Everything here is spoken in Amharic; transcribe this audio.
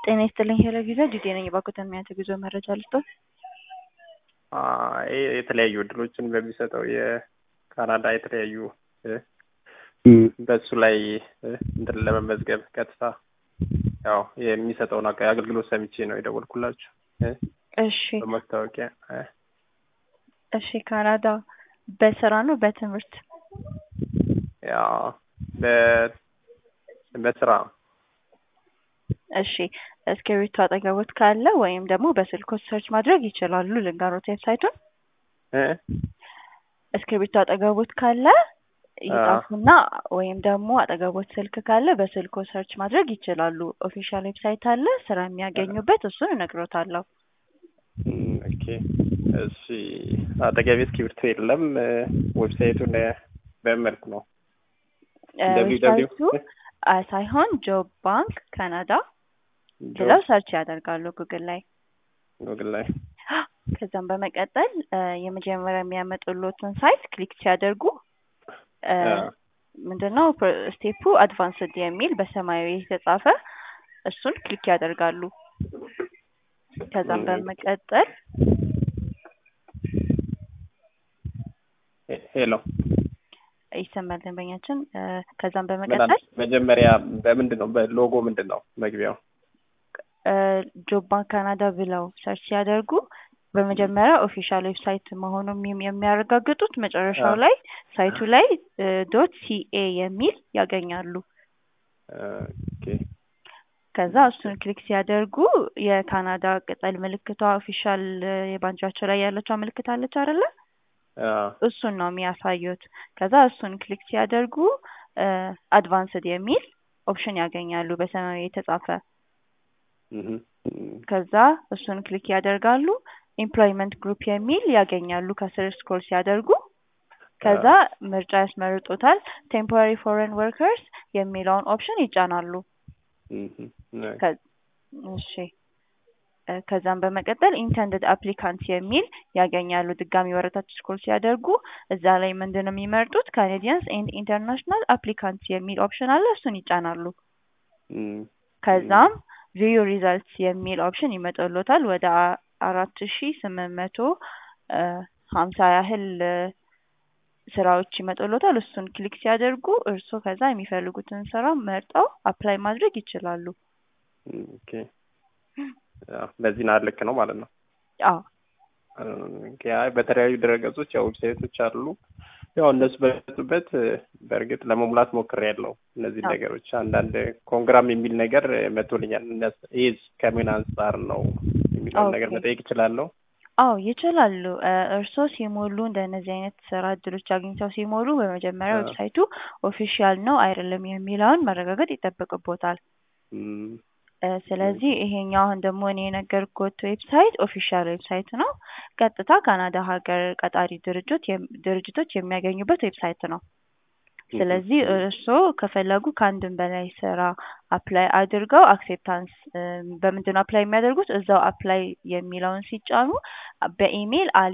ጤና ይስጥልኝ ሄሎ ጊዜ ጂቴ ነኝ። እባክዎትን የሚያንተ ጉዞ መረጃ ልስጥዎት? ይህ የተለያዩ እድሎችን በሚሰጠው የካናዳ የተለያዩ በሱ ላይ እንትን ለመመዝገብ ቀጥታ ያው የሚሰጠውን አገልግሎት ሰምቼ ነው የደወልኩላችሁ። እሺ በማስታወቂያ እሺ ካናዳ በስራ ነው በትምህርት? ያው በ- በስራ እሺ እስክሪብቶ አጠገቦት ካለ ወይም ደግሞ በስልክዎት ሰርች ማድረግ ይችላሉ። ልንገሮት ዌብሳይቱን። እ እስክሪብቶ አጠገቦት ካለ ይጻፉና ወይም ደግሞ አጠገቦት ስልክ ካለ በስልክዎ ሰርች ማድረግ ይችላሉ። ኦፊሻል ዌብሳይት አለ ስራ የሚያገኙበት እሱን እነግሮታለሁ። እም፣ ኦኬ እሺ። አጠገቤ እስክሪብቶ የለም። ዌብሳይቱን በምን መልኩ ነው? እ ደብሊው ደብሊው ዌብሳይቱ አ ሳይሆን ጆብ ባንክ ካናዳ ብለው ሰርች ያደርጋሉ ጉግል ላይ። ጉግል ላይ ከዛም በመቀጠል እ የመጀመሪያ የሚያመጡልዎትን ሳይት ክሊክ ሲያደርጉ እ ምንድነው ስቴፑ አድቫንስድ የሚል በሰማያዊ የተጻፈ እሱን ክሊክ ያደርጋሉ። ከዛም በመቀጠል ሄሎ ይሰማል ደንበኛችን። እ ከዛም ምን አለ? በመቀጠል መጀመሪያ በምንድን ነው በሎጎ ምንድን ነው መግቢያው? እ ጆብ ባንክ ካናዳ ብለው ሰርች ሲያደርጉ በመጀመሪያ ኦፊሻል ዌብሳይት መሆኑን የሚ- የሚያረጋግጡት መጨረሻው አዎ። ላይ ሳይቱ ላይ ዶት ሲኤ የሚል ያገኛሉ። ኦኬ ከዛ እሱን ክሊክ ሲያደርጉ የካናዳ ቅጠል ምልክቷ ኦፊሻል የባንዲራቸው ላይ ያለችው ምልክት አለች አይደለ? አዎ። እሱን ነው የሚያሳዩት። ከዛ እሱን ክሊክ ሲያደርጉ አድቫንስድ የሚል ኦፕሽን ያገኛሉ በሰማያዊ የተጻፈ። እህ እም፣ ከዛ እሱን ክሊክ ያደርጋሉ። ኤምፕሎይመንት ግሩፕ የሚል ያገኛሉ ከስር ስክሮል ሲያደርጉ። ከዛ ምርጫ ያስመርጡታል። ቴምፖራሪ ፎሬን ወርከርስ የሚለውን ኦፕሽን ይጫናሉ። እህ ኦኬ ከ- እሺ እ ከዛም በመቀጠል ኢንተንድድ አፕሊካንት የሚል ያገኛሉ። ድጋሚ ወረታች ስክሮል ሲያደርጉ እዛ ላይ ምንድን ነው የሚመርጡት? ካናዲያንስ ኤንድ ኢንተርናሽናል አፕሊካንት የሚል ኦፕሽን አለ። እሱን ይጫናሉ። እም፣ ከዛም ቪዩ ሪዛልትስ የሚል ኦፕሽን ይመጣልዎታል። ወደ አ- አራት ሺ ስምንት መቶ እ ሀምሳ ያህል እ ስራዎች ይመጡልዎታል። እሱን ክሊክ ሲያደርጉ እርስዎ ከዛ የሚፈልጉትን ስራ መርጠው አፕላይ ማድረግ ይችላሉ። እም፣ ኦኬ ያው በዚህ ናት ልክ ነው ማለት ነው። አዎ ኦኬ፣ አይ በተለያዩ ድረገጾች ያው ዌብሳይቶች አሉ። ያው እነሱ በመጡበት በእርግጥ ለመሙላት ሞክሬያለሁ። እነዚህ አዎ። ነገሮች አንዳንድ ኮንግራም የሚል ነገር መጥቶልኛል። እነስ- ይህ ከምን አንጻር ነው የሚለውን ነገር ኦኬ። መጠየቅ እችላለሁ? አዎ ይችላሉ። እ እርስዎ ሲሞሉ እንደነዚህ አይነት ስራ እድሎች አግኝተው ሲሞሉ በመጀመሪያ አዎ። ዌብሳይቱ ኦፊሻል ነው አይደለም የሚለውን ማረጋገጥ ይጠበቅቦታል። እም፣ እ ስለዚህ ይሄኛው አሁን ደግሞ እኔ የነገርኩት ዌብሳይት ኦፊሻል ዌብሳይት ነው። ቀጥታ ካናዳ ሀገር ቀጣሪ ድርጅት የም- ድርጅቶች የሚያገኙበት ዌብሳይት ነው። ስለዚህ እርስዎ ከፈለጉ ከአንድም በላይ ስራ አፕላይ አድርገው አክሴፕታንስ በምንድን ነው አፕላይ የሚያደርጉት? እዛው አፕላይ የሚለውን ሲጫኑ በኢሜይል